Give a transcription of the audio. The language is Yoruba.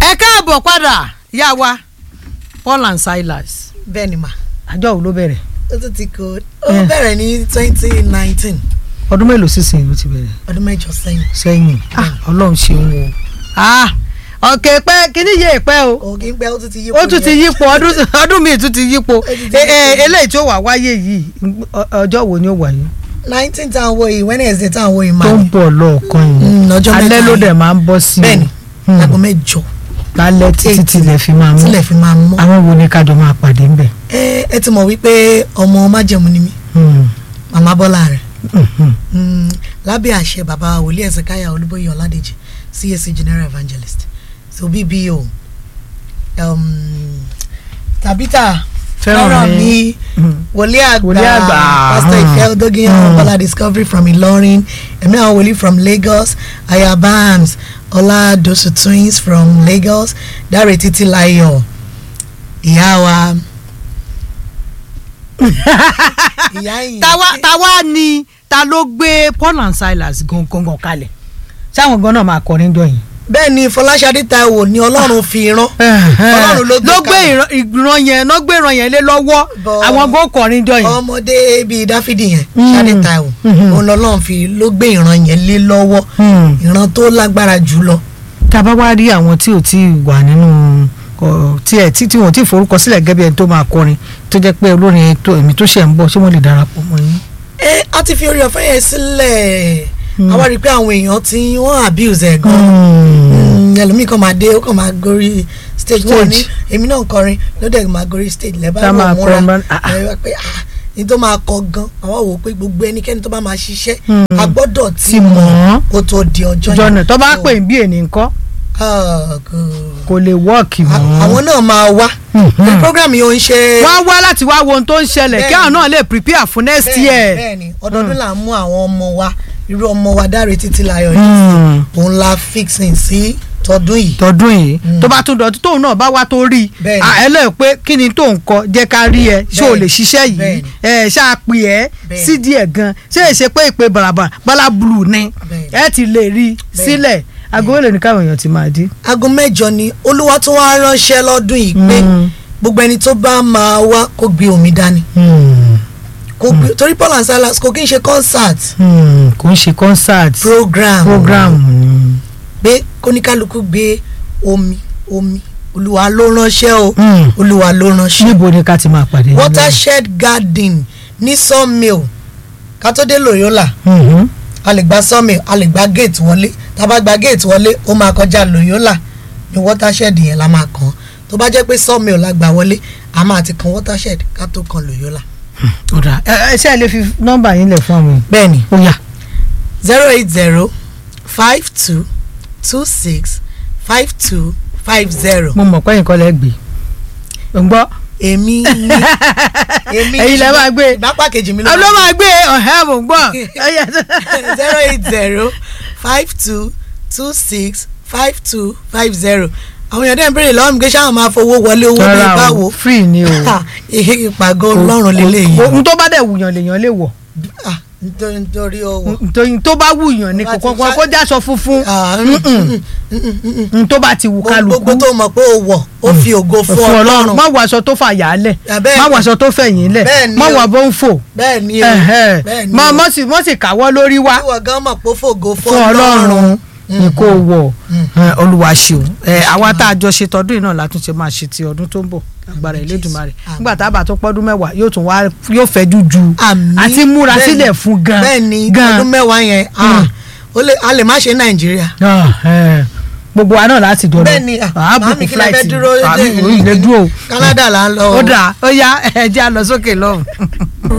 ẹ káàbọ̀ padà yá wa Paul and Silas bẹ́ẹ̀ ni mà àjọ wo ló bẹ̀rẹ̀ ó tún ti kó ó bẹ̀rẹ̀ ní twenty nineteen ọdún mélòó sísìn ló ti bẹ̀rẹ̀ ọdún mẹ́jọ sẹ́yìn sẹ́yìn Ah, ọlọ́run ṣeun o Ah, ọ̀kẹ́ pẹ́ kíní yé pẹ́ o ògì ń pẹ́ ó tún ti yí ó tún ti yípo ọdún ọdún míì tún ti yípo ti Eh, eh, yípo. eléyìí tó wà wáyé yìí ọ- ọjọ́ wo ni ó wáyé nineteen tá à ń wo yìí Wednesday tá à ń wo yìí tó máa ń bọ̀ lọ́ọ̀kan yìí Mm, ọjọ́ mẹ́ta alẹ́ ló yìí. dẹ̀ máa ń bọ́ sí i bẹ́ẹ̀ni Hmm. aago mẹ́jọ lálẹ́ títí eight. tilẹ̀ fi máa mú tílẹ̀ fi máa mọ́ àwọn wo ni kájọ máa pàdé ńbẹ̀. ẹ ẹ ti mọ̀ wípé ọmọ májẹ̀mú ni mí Hmm. màmá Bọ́lá rẹ̀ Mhm. Mm, lábẹ́ àṣẹ bàbá wòlíì Ẹ̀sìnkáyà Olúbóyè Ọládèjì CAC General Evangelist so BBO um, Tabitha Fẹ́ràn fẹ́ràn mi. mi Mhm. wòlíì àgbà Wòlíì àgbà. Pastor Hmm. Ìfẹ́ Odógiyàn Hmm. Bọ́lá Discovery from Ìlọrin ẹ̀mí àwọn wòlíì from Lagos Ayabams Ọládòsù twins from Lagos Dáre Títílayọ̀ ìyá wa ìyá ìyìn táwa táwa ni ta ló gbé Paul and Silas gangan kalẹ̀ sáwọn gan náà máa kọrin jọ yìí. bẹ́ẹ̀ ni Fọláṣadé Táíwò ni Ọlọ́run fi rán Ọlọ́run ló gbé ló gbé kalẹ̀. ìran- ìran yẹn ló gbé ìran yẹn lé lọ́wọ́ Bọ̀- àwọn gan kọrin jọ yìí. ọmọdé bíi Dáfídì yẹn Mm. Ṣadé Táíwò Mhm. òun lọ́lọ́run fi ló gbé ìran yẹn lé lọ́wọ́ Hmm. ìran tó lágbára jùlọ tá a bá wá rí àwọn tí ò tí ì wà nínú ọ, tí ẹ tí tí wọn ò tí ì forúkọ sílẹ̀ gẹ́gẹ́ bí ẹni tó máa kọrin tó jẹ́ pé olórin tó èmi tó ṣẹ̀ ń bọ̀ ṣé wọ́n lè darapọ̀ mọ́ yín. ẹ a ti fi orí ọ̀fẹ́ yẹn sílẹ̀ Mm. àwa rí i pé àwọn èèyàn tí wọ́n abuse ẹ̀ gan Mm, ẹlòmíì kan máa dé ó kàn máa gorí stage wọn ní Stage. èmi náà ń kọrin ló dẹ̀ máa gorí stage lẹ́bàá Tá máa wọ̀ múra kọrin bá- ah, ah. ẹ wá pé ah ní tó máa kọ gan àwọn wò ó pé gbogbo ẹnikẹ́ni tó bá máa ṣiṣẹ́ Mm. a gbọ́dọ̀ ti Ti mọ̀ mọ̀ ọ́. kó tó di ọjọ́ jọ̀nà tó bá So, pè ń bí ènì ńkọ́ ah, good. kò lè wọ́ọ̀kì A- mọ́. àwọn náà máa wá Mhm. ní program yìí ó ń ṣe wọ́n wá láti wá wo ohun tó ń ṣẹlẹ̀ kí Bẹ́ẹ̀ni. àwọn náà lè prepare fún next bẹ́ẹ̀ni, year. bẹ́ẹ̀ni ọdọọdún là ń mú àwọn ọmọ wa irú ọmọ wa Dáre Títílayọ̀ yìí Hmm. òun la fixing sí tọdún yìí tọdún yìí Mm. tó bá tún dọ̀tún tóun náà bá wá tó rí i Bẹ́ẹ̀ni. à, ẹ lè pé kí ni tó ń kọ jẹ́ ká rí ẹ ṣé o Bẹ́ẹ̀ni. lè ṣiṣẹ́ yìí Bẹ́ẹ̀ni. ẹ ṣáà pè ẹ́ Bẹ́ẹ̀ni. sí díẹ̀ gan ṣé èṣe pé ìpè bàràbà bọ́lá blue ni Bẹ́ẹ̀ni. ẹ ti lè rí i Bẹ́ẹ̀ni. sílẹ̀ aago mélòó ni káwọn èèyàn ti máa dé. aago mẹ́jọ ni olúwa tó wá ránṣẹ́ lọ́dún yìí pé Mm. gbogbo ẹni tó bá máa wá kó gbé omi dání Hmm. kó gbé torí Paul and Silas kò kí n ṣe concert Hmm. kò ń ṣe concert program program ni. pé kóníkálukú gbé omi omi olúwa ló ránṣẹ́ o Hmm. olúwa ló ránṣẹ́ níbo ni ká ti máa pàdé. watershed garden ní sawmill ká tó dé Loyola Mhm. a lè gba sawmill a lè gba gate wọlé tá a bá gba gate wọlé ó máa kọjá Loyola ní watershed yẹn la máa kàn tó bá jẹ́ pé sawmill la gbà wọlé a máa ti kan watershed ká tó kan Loyola. ó dáa ẹ ẹ ṣe é lè fi nọ́mbà yín lẹ̀ fún àwọn èèyàn. bẹ́ẹ̀ni ó yá. zero eight zero five two two six five two five zero. mo mọ̀ pé nǹkan lẹ́ gbé. ò ń gbọ́. èmi ní èmi Ẹ̀yin lẹ máa gbé. ìbápá kejì mi ló ló máa gbé ọ̀hẹ́ mò ń gbọ́. zero eight zero five two two six five two five zero àwọn èèyàn dẹ́n béèrè lọ́wọ́ mi pé ṣáwọn máa fowó wọlé owó bíi Rárá o, báwo free ni o. Ha, ihe ìpàgọ́ ọlọ́run lélẹ́yìí ohun tó bá dẹ̀ wùyàn lèèyàn lè wọ̀ Ah, nítorí nítorí owó. nítorí tó bá wùyàn ni Tó bá kò ti kọ́kọ́ ṣá- kó jáṣọ funfun Ah, mm, Mm-mm. mm, mm, mm, mm, mm. ohun tó bá ti wù kálukú gbogbo tó mọ̀ pé o wọ̀ ó fi ògo fún fún ọlọ́run ọlọ́run má wọ aṣọ tó fà yà á lẹ̀ Ah, bẹ́ẹ̀ má ni. wọ aṣọ tó fẹ̀yìn lẹ̀ Bẹ́ẹ̀ ni má o. wọ bó ń fò bẹ́ẹ̀ ni o ẹ̀hẹ́. bẹ́ẹ̀ ni má o. má sì má sì káwọ́ lórí wá ìwọ gan mọ̀ pé ó fògo fún fún ọlọ́run ọlọ́run ni kò wọ̀ Mm. ẹ, olúwa ṣeun ẹ, àwa tá a jọ ṣe tọdún yìí náà la tún ṣe máa ṣe ti ọdún tó ń bọ̀ agbára Elédùmarè Àmín. nígbà tá a bá tó pọ́dún mẹ́wàá yóò tún wá yóò fẹ́jú ju Àmín. àti múra Bẹ́ẹ̀ ni. sílẹ̀ fún gan bẹ́ẹ̀ ni gan ọdún mẹ́wàá yẹn ah, ó lè- a lè má ṣe nàìjíríà Ah, ẹ, gbogbo wa náà láti jọ lọ bẹ́ẹ̀ ni ah, àá màámi bùkún kí lè fẹ́ flight dúró àmì ìlẹ̀ dúró Canada là ń lọ ó dà ó yá ẹ jẹ́ a lọ sókè lọ́hùn.